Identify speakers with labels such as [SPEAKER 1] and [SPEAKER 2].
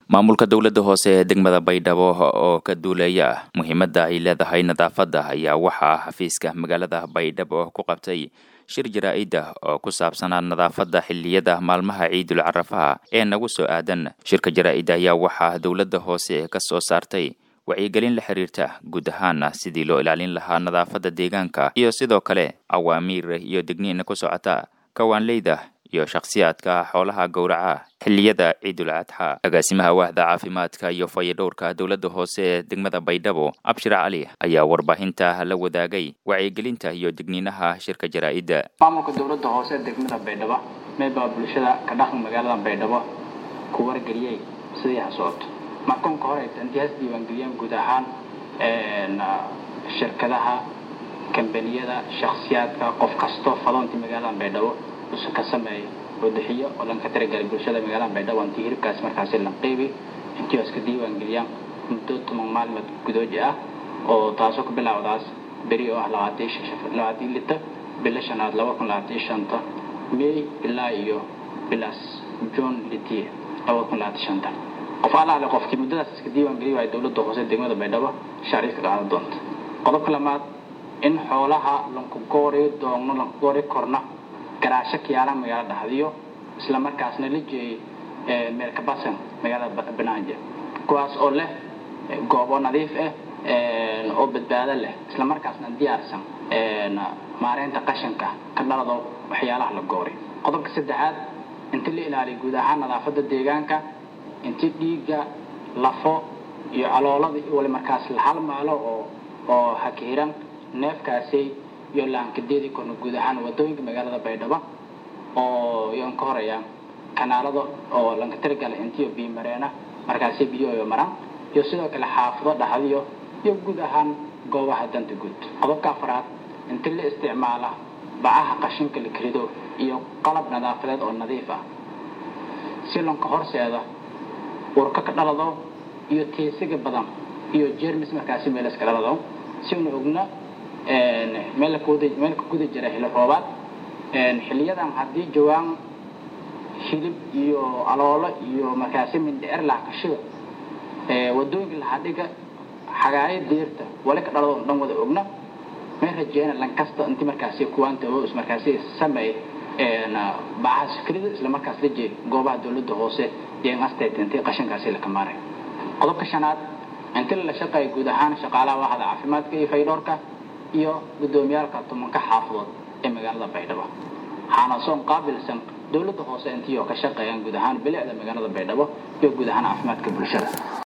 [SPEAKER 1] maamulka dowladda hoose ee degmada baydhabo oo ka duulaya muhiimadda ay leedahay nadaafadda ayaa waxaa xafiiska magaalada baydhabo ku qabtay shir jaraa-ida oo ku saabsanaa nadaafadda xilliyada maalmaha ciidul carafaha ee nagu soo aadan shirka jaraa-ida ayaa waxaa dowladda hoose ka soo saartay wacyigelin la xiriirta guud ahaan sidii loo ilaalin lahaa nadaafadda deegaanka iyo sidoo kale awaamiir iyo digniin ku socota kawaanleyda iyo shakhsiyaadka xoolaha gowraca xilliyada ciidul adxa agaasimaha waaxda caafimaadka iyo fayadhowrka dowladda hoose ee degmada baydhabo abshir cali ayaa warbaahinta la wadaagay wacyigelinta iyo digniinaha shirka jaraa-idda
[SPEAKER 2] maamulka dowladda hoose ee degmada baydhabo meebaa bulshada ka dhaqan magaalada baydhabo ku wargeliyey sidii ha socoto markoonka hore intihaas diiwaangeliyeen guud ahaan shirkadaha kambaniyada shakhsiyaadka qof kasto faloontii magaalada baydhabo usu ka sameeya wadaxiyo oo lanka tiragalay bulshada magaalada baydhabo intii hiribkaas markaasi la qeybi intii iska diiwaangeliyaan muddo toban maalmood gudooji ah oo taasoo ku bilaawdaas beri oo ah labaatan lita bila shanaad laba kun labaatan shanta may ilaa iyo bilaas john litiye laba kun labaatan shanta qof alaale qofkii muddadaas iska diiwaangeliya waay dowladda hoose degmada baydhabo sharci ka qaadan doonta qodobka lamaad in xoolaha lankugoori doogno lankugoori korna garaasho kiyaalaha magaalada dhexdiyo isla markaasna la jeeyay meelkabasan magaalada banaaja kuwaas oo leh goobo nadiif ah oo badbaado leh isla markaasna diyaarsan maareynta qashanka ka dhalado waxyaalaha la goori qodobka saddexaad inta la ilaaliyo guud ahaan nadaafadda deegaanka inti dhiigga lafo iyo caloolada iyo wali markaas la halmaalo oo oo hakihiran neefkaasi iyo laankadeedi korna guud ahaan wadooyinka magaalada baydhabo oo iyoan ka horeeyaan kanaalada oo lanka tirigala intiyo biyo mareena markaasi biyo maraan iyo sidoo kale xaafado dhaxdiyo iyo guud ahaan goobaha danta guud qodobka afraad inti la isticmaala bacaha qashinka la kerido iyo qalab nadaafadeed oo nadiif ah si lanka horseeda urka ka dhalado iyo teesiga badan iyo jermis markaasi meel iska dhalado si una ogna meel meel ka guda jira xilli roobaad xiliyadan haddii jawaan hilib iyo aloolo iyo markaasi mindheer lahkashida wadooyinka lahadhiga xagaayo deerta wali ka dhalado dhan wada ogna meel rajeena lankasta inti markaasi kuwaanta is markaasi sameey bacaha sikrida isla markaas la jeey goobaha dowladda hoose deegaastate intii qashinkaasi la kamaaray qodobka shanaad inti la shaqeeya guud ahaan shaqaalaha waaxda caafimaadka iyo faydhoorka iyo guddoomiyaalka tumanka xaafadood ee magaalada baydhabo waxaana soon qaabilsan dowladda hoose intii oo ka shaqeeyaan guud ahaan bilicda magaalada baydhabo iyo guud ahaan caafimaadka bulshada